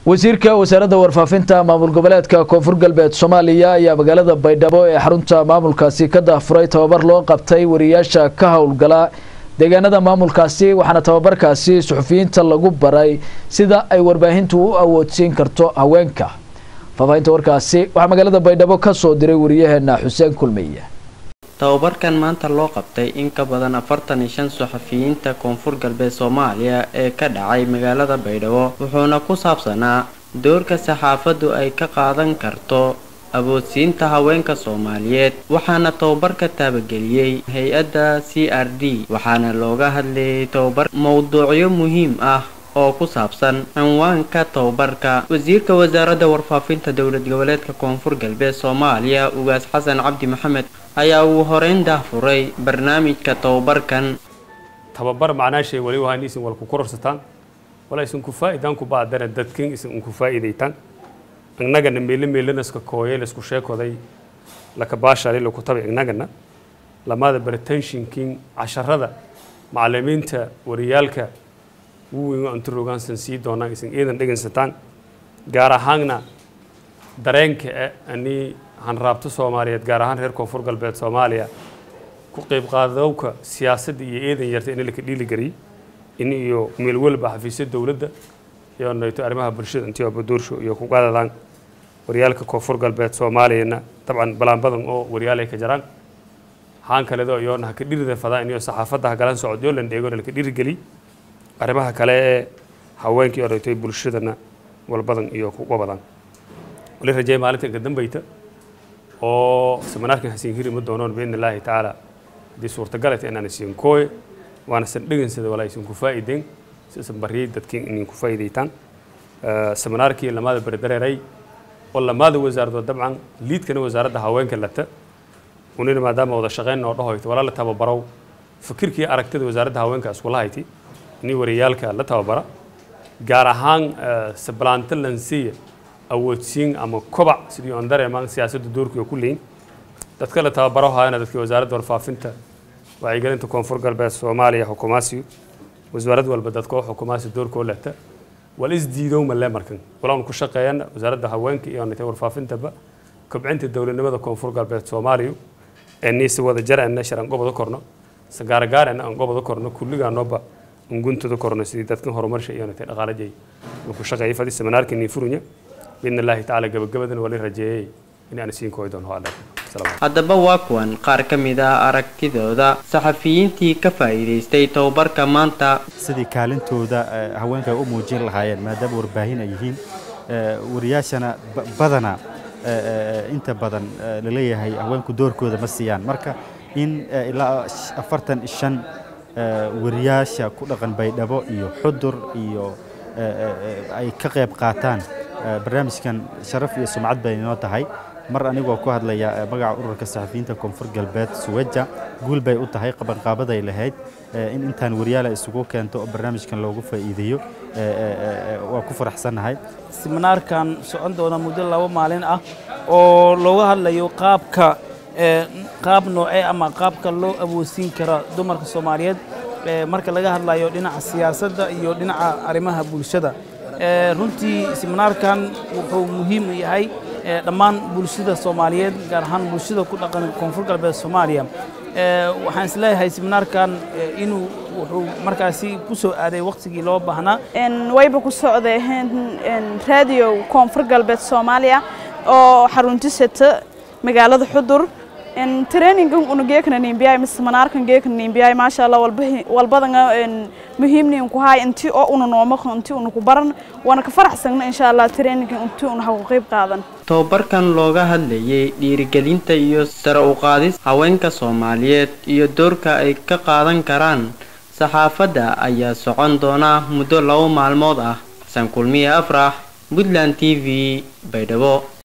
wasiirka wasaaradda warfaafinta maamul goboleedka koonfur galbeed soomaaliya ayaa magaalada baydhabo ee xarunta maamulkaasi ka daafuray tababar loo qabtay wariyaasha ka howlgala deegaanada maamulkaasi waxaana tababarkaasi suxufiyiinta lagu baray sida ay warbaahintu u awoodsiin karto haweenka faahfaahinta warkaasi waxaa magaalada baydhabo ka soo diray wariyaheena xuseen kulmiye tababarkan maanta loo qabtay in ka badan afartan iyo shan saxafiyiinta koonfur galbeed soomaaliya ee ka dhacay magaalada baydhabo wuxuuna ku saabsanaa doorka saxaafaddu ay ka qaadan karto awoodsiinta haweenka soomaaliyeed waxaana tababarka taabageliyey hay-adda c r d waxaana looga hadlayay tababar mowduucyo muhiim ah oo ku saabsan cinwaanka tababarka wasiirka wasaaradda warfaafinta dowlad goboleedka koonfur galbeed soomaaliya ugaas xasan cabdi maxamed ayaa uu horeyn dahfuray barnaamijka tababarkan tababar macnaashay wali wahaan isin wal ku kororsataan wala isin ku faa'iidaan ku baadana dadkin isin ku faa'iidaytaan annagana meelo meelanaska kooyay laisku sheekoday laka baashali laku tabay innagana lamada baritanshinkin casharada macalimiinta wariyaalka wuweyn antu rogaansan sii doonaan isin iidan dhegaysataan gaar ahaanna dareenka eh ani hanraabto soomaaliyeed gaar ahaan reer koonfur galbeed soomaaliya ku qayb qaadowka siyaasadda iyo eedan yarta in laka dhiiligeliyey in iyo meel walba xafiisya dowladda iyo nayto arrimaha bulshada intii oo badoorsho iyo ku qaadadaan waryaalka koonfur galbeed soomaaliyana dabcan balaan badan oo waryaalay ka jaraan haan kaledo iyoona haka dhirida fadaa iniyo saxaafadda hagalan socodyo lan dheegona laka dhiirigeliy arrimaha kale ee haweenkii oo nayto bulshadana walbadan iyo kuga badan wali rajeey maalinta inka dambayta oo seminaarkan hasiin hiri ma doonoon biidni illaahi tacaala haddii suurtagalata inaan isiin kooye waana san dhegansada walaa isin ku faa'iideen sisan bariyay dadkiin inin ku faa'iidaytaan seminaarkii lamaada berdareeray oo lamaada wasaaradood dabcan liidkana wasaaradda haweenka lata unina maadaama wada shaqeyn oo dhahoyto walaa la tababarow fikirkii aragtida wasaaradda haweenka iskula hayti ini wariyaalka la tababara gaar ahaan sablaanta lansiya awoodsiin ama kobac sidii aan dareemaan siyaasadda doorkii oo ku leeyin dadka la tababaro haayana dadkii wasaaradda warfaafinta wacyigelinta koonfur galbeed soomaaliya xukumaasiyo wasaarad walba dadka oo xukumaasi doorkoo lehta wal isdiidow malee markan walaan ku shaqeeyana wasaaradda haweenka iyo nitay warfaafintaba kobcinta dowladnimada koonfur galbeed soomaaliya ee niisi wada jarana sharan gobada korno sagaaragaarana aan gobada korno kulligaanoba unguntada korno sidii dadkan horumarsha iyo nitay dhaqaalajay ku shaqeeyay fadi seminaarka nii furunya biidni illaahi tacaala gabagabadana wali rajeeyay in aan isiin kooyi doono alla haddaba waa kuwan qaar ka mid ah aragtidooda saxafiyiintii ka faa'iidaystay tababarka maanta sidii kaalintooda haweenka ay u muujin lahaayeen maadaama warbaahin ay yihiin wariyaashana badana inta badan laleeyahay haweenku doorkooda ma siiyaan marka in ilaa afartan shan wariyaasha ku dhaqan baydhabo iyo xudur iyo ay ka qayb qaataan barnaamijkan sharaf iyo sumcad bay inoo tahay mar anigoo ku hadlaya magaca ururka saxafiyiinta koonfur galbeed suweja guul bay u tahay qabanqaabaday lahayd in intaan waryaala isugu keento oo barnaamijkan loogu faa'iideeyo waa ku faraxsannahay siminaarkan socon doona muddo laba maalin ah oo looga hadlayo qaabka qaab noocee ama qaabka loo awoodsiin kara dumarka soomaaliyeed marka laga hadlayo dhinaca siyaasadda iyo dhinaca arrimaha bulshada runtii siminaarkan wuxuu muhiim u yahay dhammaan bulshada soomaaliyeed gaar ahaan bulshada ku dhaqan koonfur galbeed soomaaliya waxaan isleeyahay siminaarkan inuu wuxuu markaasi ku soo aaday waqtigii loo baahnaa wayba ku socday raadiyo koonfur galbeed soomaaliya oo xaruntisata magaalada xudur trainingan una geekana nimbiyay mise manaarkan geekana nimbiyay maasha allah walbadanga muhiimnin ku hay inti oo una nooma inti una ku baran waana ka faraxsagna insha allah trainingan inti una ha ku qayb qaadan tababarkan looga hadlayay dhiirigelinta iyo sare u qaadis haweenka soomaaliyeed iyo doorka ay ka qaadan karaan saxaafadda ayaa socon doona muddo laba maalmood ah xasan kulmiye afrax puntland t v baydhabo